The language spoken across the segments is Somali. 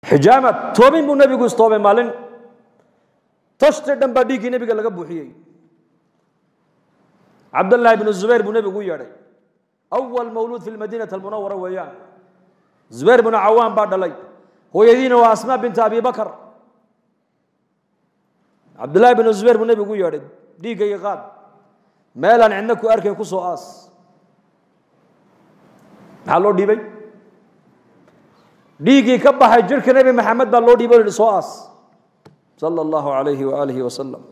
xijaama toobin buu nebigu istoobay maalin toshte dhan baa dhiiggii nebiga laga buuxiyey cabdallaahi bnu zubayr buu nebigu u yeedhay awal mawluud fi lmadiinati almunawara weeyaan zubayr bnu cawaan baa dhalay hooyadiina waa asmaa binta abi bakar cabdullaahi bnu zubayr buu nebigu u yeedhay dhiiggayga qaad meelaan cidna ku arkayn ku soo aas maxaa loo dhiibay dhiiggii ka baxay jirka nebi maxamed baa loo dhiibay o yihi soo aas sala allahu alayhi waaalihi wasalam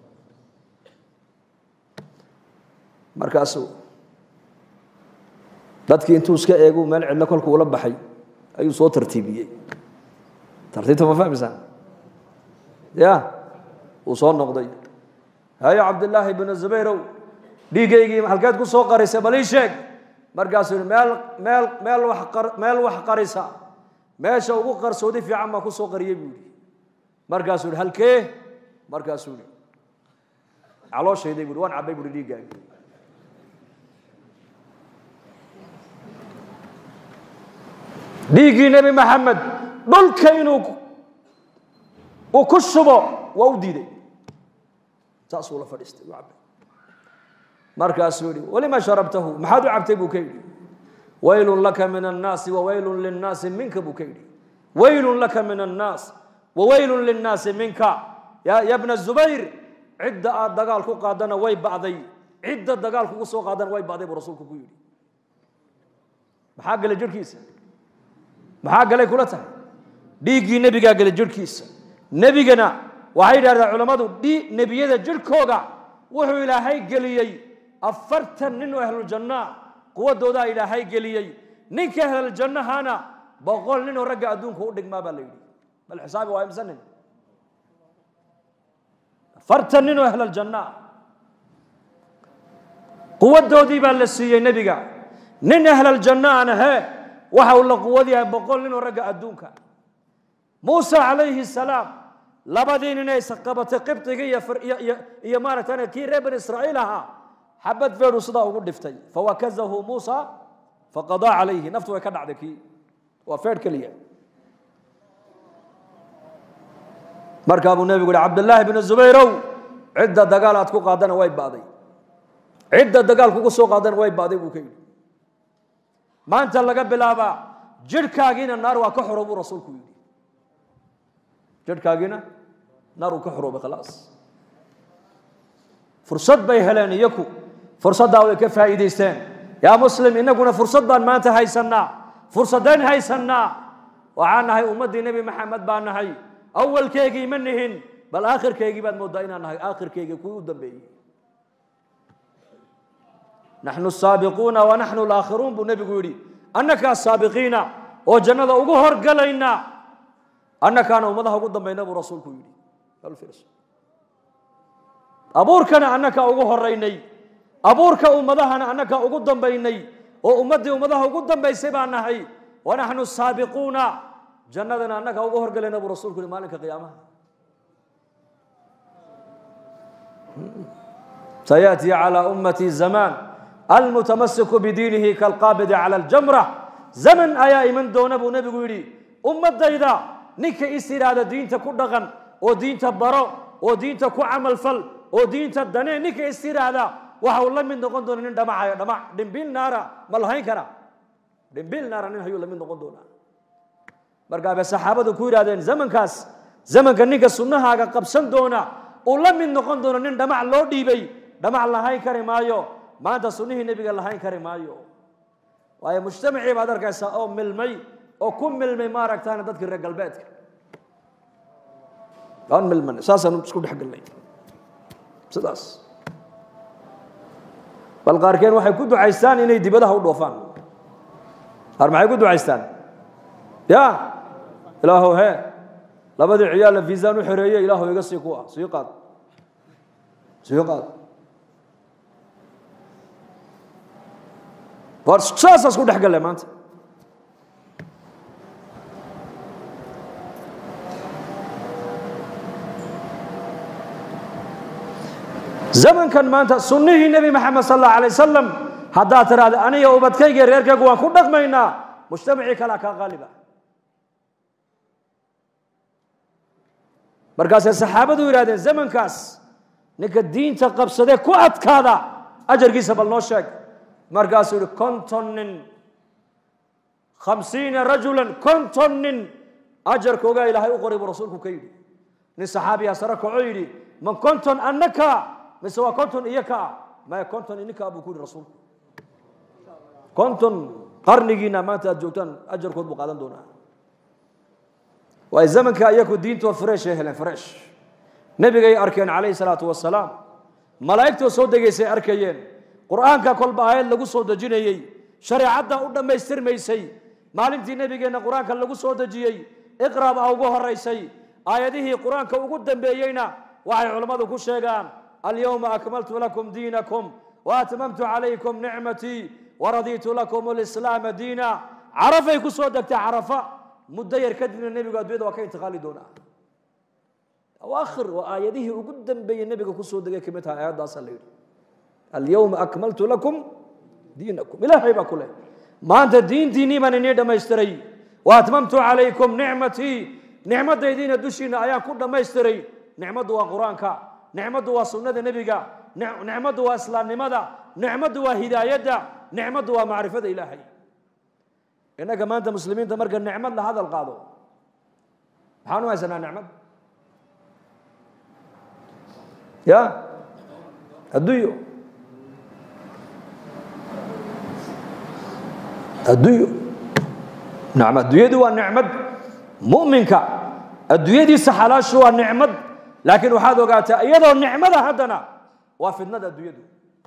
markaasuu dadkii intuu iska eegu meel cidlo kolku ula baxay ayuu soo tartiibiyey tartiibta ma fahmaysaan ya uu soo noqday hayo cabdillaahi bnu zubayrow dhiiggaygii halkeed ku soo qarisay bal ii sheeg markaasuu yihi meel meel meel wax qar meel wax qarisa meesha ugu qarsoodi fiican baa ku soo qariyey buu yihi markaasuu yihi halkee markaasuu yihi calooshayday buui waan cabbay buuhi dhiiggaagi dhiiggii nebi maxamed dhulka inuu uu ku shubo waa u diiday saasuu la fadhiistay u cabbay markaasuu yihi walima sharabtahu maxaad u cabtay buu ka yidhi waylun laka min annaasi wawaylun linnaasi minka buu ka yidhi waylun laka min annaas wawaylun linnaasi minka ya ya bna zubayr cidda aad dagaal ku qaadana way ba'day cidda dagaal kugu soo qaadana way ba'day buu rasuulku ku yidhi maxaa galay jirhkiisa maxaa galay kula tahay dhiiggii nebigaa galay jirhkiisa nebigana waxay yidhahdaan culammadu dhi nebiyada jirhkooga wuxuu ilaahay geliyey afartan nin oo ahluljanna quwadoodaa ilaahay geliyey ninka ahlaljannahana boqol nin oo ragga adduunka u dhigmaa baa la yidhi bal xisaabi waa imse nin afartan nin oo ahlaljanna quwadoodii baa la siiyey nebiga nin ahlaljanna aan ahee waxa uu la quwad yahay boqol nin oo ragga adduunka muusa calayhi salaam labadii nin ay qabatay qibdigii iyo iyo maaragtay kii reer bani israa'iil ahaa xabad feedhu sidaa ugu dhiftay fawakazahu muusa faqadaa calayhi naftu way ka dhacday kii waa feedh keliya markaa buu nebigu yihi cabdillaahi bnu zubayrow cidda dagaal aad ku qaadana way ba'day cidda dagaal kugu soo qaadana way ba'day buu ka yidhi maanta laga bilaabaa jirhkaagiina naar waa ka xoro buu rasuulku yidhi jirhkaagiina naar uu ka xoroobay khalaas fursad bay heleen iyaku fursaddaa way ka faa'iidaysteen yaa muslim innaguna fursad baan maanta haysannaa fursadeen haysannaa waxaan nahay ummaddii nebi maxamed baan nahay awalkeygii ma nihin bal aakhirkeygii baad mooddaa inaan nahay aakhirkeygii kuwii u dambeeyey naxnu saabiquuna wa naxnu laakhiruun buu nebigu yidhi annakaa saabiqiina oo jannada ugu horgalayna annakaana ummadaha ugu dambayna buu rasuulku yidhi abuurkana annakaa ugu horaynay abuurka ummadahana annakaa ugu dambaynay oo ummaddii ummadaha ugu dambaysay baan nahay wa naxnu saabiquuna jannadana annakaa ugu horgalayna buu rasuulku yihi maalinka qiyaamaha sayaأtii calى ummati zamaan almutamasiku bidiinihi kalqaabidi calى اljamra zaman ayaa iman doona buu nebigu yidhi ummadayda ninka is yidhaahda diinta ku dhaqan oo diinta baro oo diinta ku camalfal oo diinta danee ninka is yidhaahda waxa uu la mid noqon doona nin dhamacayo dhamac dhimbil naara ma lahayn kara dhimbil naara nin hayuu la mid noqon doonaa markaa bay saxaabadu ku yidhahdeen zamankaas zamanka ninka sunnahaaga qabsan doona uu la mid noqon doono nin dhamac loo dhiibay dhamac lahayn kari maayo maanta sunnihii nebiga lahayn kari maayo waayo mujtamacii baad arkaysaa oo milmay oo ku milmay maaragtaana dadkii reer galbeedka aan milman saasaan isku dhex galnay sidaas bal qaarkeen waxay ku ducaystaan inay dibadaha u dhoofaan qaar maxay ku ducaystaan ya ilaahow he labadii ciyaalla viisaan u xereeye ilaahow iga sii kuwa sii qaad sii qaad war saasaa isku dhex galle maanta zamankan maanta sunnihii nebi maxamed sal allahu alay wasalam haddaad tiraahda aniga ubadkayga reerkaygu waan ku dhaqmaynaa mujtamacii kalea kaa qaaliba markaasay saxaabadu yidhahdeen zamankaas ninka diinta qabsadee ku adkaada ajarkiisa bal noo sheeg markaasuu yihi konton nin khamsiina rajulan konton nin ajarkoogaa ilaahay u qoray buu rasuulku ka yidhi nin saxaabiyaa sare kaco yidhi man konton annaka mise waa konton iyo kaa maya konton ininkaa buu ku yidhi rasuulku konton qarnigiina maanta aad joogtaan ajarkood buu qaadan doonaa waay zamanka iyaku diintoo fresh ay heleen fresh nebigay arkeen calayhi salaatu wasalaam malaa'igtoo soo degaysay arkayeen qur'aanka kolba aayad lagu soo dejinayey shareecadda u dhammaystirmaysay maalintii nebigeenna qur-aanka lagu soo dejiyey iqra baa ugu horaysay aayadihii qur-aanka ugu dambeeyeyna waxay culammadu ku sheegaan alyawma akmaltu lakum diinakum waatmamtu calaykum nicmatii waradiitu lakum alislaama diina carafay ku soo degtay carafa muddo yar kadibna nebigu addunyada waa ka intiqaali doonaa awaakhir waa aayadihii ugu dambeeyey nebiga kusoo degay kamid tahay aayaddaasa la yidhi alyawma akmaltu lakum diinakum ilaahay baa ku leh maanta diintiinnii baan inii dhammaystiray wa atmamtu calaykum nicmatii nicmadaydiina dushiina ayaan ku dhammaystiray nicmaddu waa qur-aanka nicmaddu waa sunnada nebiga nicmaddu waa islaamnimada nicmaddu waa hidaayadda nicmaddu waa macrifada ilaahay innaga maanta muslimiinta marka nicmad la hadal qaado maxaan u haysanaa nicmad ya adduunyo adduunyo nacam adduunyadu waa nicmad mu'minka adduunyadiisa xalaashu waa nicmad laakiin waxaad ogaataa iyadoo nicmada haddana waa fidnada adduunyadu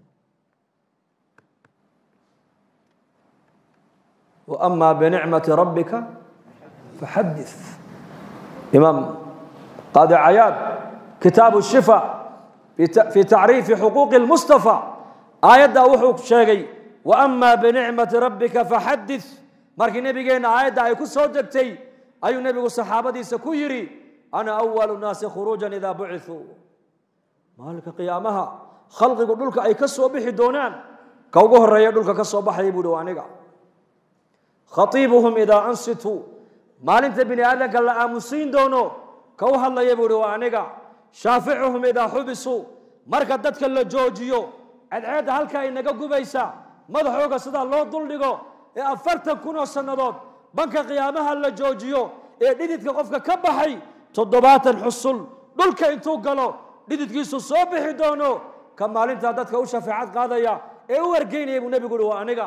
وأما بنعمة ربك فحدث إمام قاضي عياد كتاب الشفاء في تعريف حقوق المصطفى آية وحو شيغي وأما بنعمة ربك فحدث markii nabigeena aayadda ay ku soo degtay ayuu nebigu saxaabadiisa ku yidhi ana awalu naasi khuruujan idaa bucithuu maalinka qiyaamaha khalqigu dhulka ay ka soo bixi doonaan ka ugu horeeya dhulka ka soo baxaya buu hi aniga khaiibuhum idaa ansituu maalinta bini aadamka la aamusiin doono ka u hadlaya buu hi waa aniga shaaficuhum idaa xubisuu marka dadka la joojiyo cadceedda halkaa inaga gubaysa madaxooga sidaa loo duldhigo ee afartan kun oo sannadood banka qiyaamaha la joojiyo ee dhididka qofka ka baxay toddobaatan xusul dhulka intuu galo dhididkiisu soo bixi doono ka maalintaa dadka u shafeecad qaadaya ee u wargeynaya buu nebigu uhi waa aniga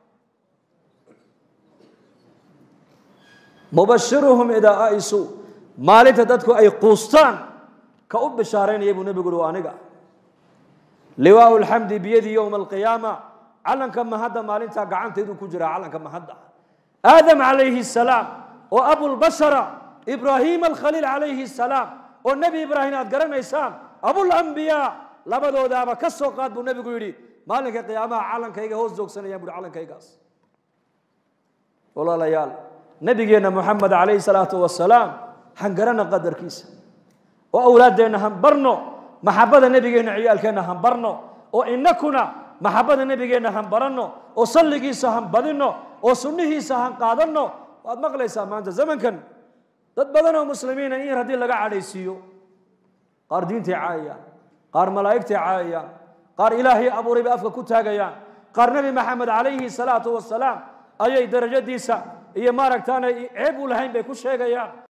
mubashiruhum idaa aisuu maalinta dadku ay quustaan ka u bishaaraynaya buu nebigu uhi waa aniga liwaau lxamdi biyadii yowma alqiyaama calanka mahadda maalintaa gacantaydu ku jiraa calanka mahadda aadam calayhi salaam oo abulbashara ibraahim alkhaliil calayhi salaam oo nebi ibraahim aad garanaysaan abulambiyaa labadoodaaba ka soo qaad buu nebigu yidhi maalinka qiyaamaha calankayga hoos joogsanayaan buhi calankaygaas walaalayaal nebigeenna moxamed calayhi salaatu wasalaam han garana qadarkiisa oo awlaaddeenna han barno maxabada nebigeenna ciyaalkeenna han barno oo inakuna maxabada nebigeenna han baranno oo salligiisa han badinno oo sunnihiisa han qaadanno waad maqlaysaa maanta zamankan dad badan oo muslimiina in yar haddii laga cadhaysiiyo qaar diintay caayayaan qaar malaa'igtay caayayaan qaar ilaahay abuuray bay afka ku taagayaan qaar nebi maxamed calayhi salaatu wasalaam ayay darajadiisa iyo maaragtaanay ceeb u lahayn bay ku sheegayaan